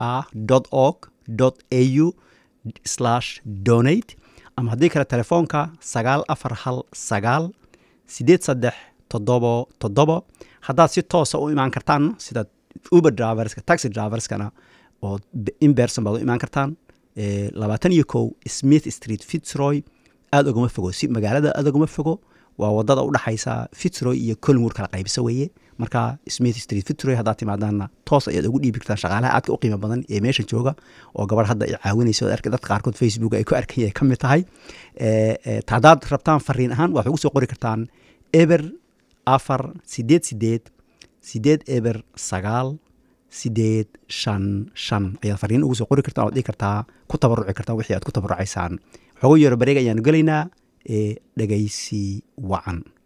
ah org au slash donate ama haddii kale telefoonka sagaal afar hal sagaal sideed saddex toddobo toddobo haddaad si toosa u imaan kartaan sida uber driverska taxi driverskana oo in berson baad u imaan kartaan labaatan iyo kow smith street fitzroy aada ogama fogo si magaalada aada ogama fogo waa wadada udhexaysa fitzroy iyo colmur kala qaybisa weeye marka smith street fitzroy haddaad timaadaanna toos ayaad ugu dhiibi kartaan shaqaalaha aadka u qiimo badan ee meesha jooga oo gabar hadda ay caawinayso oo dadka qaarkood facebook ay ku arkay ay ka mid tahay haddaad rabtaan fariin ahaan waxaad ugu soo qori kartaan eber afar sideed sideed sideed eber sagaal sideed shan shan ayaad fariin ugu soo qori kartaan oad dhigi kartaa ku tabaruci kartaan wixii aad ku tabarucaysaan waxoogu yaro bareeg ayaanu gelaynaa ee dhegaysi wacan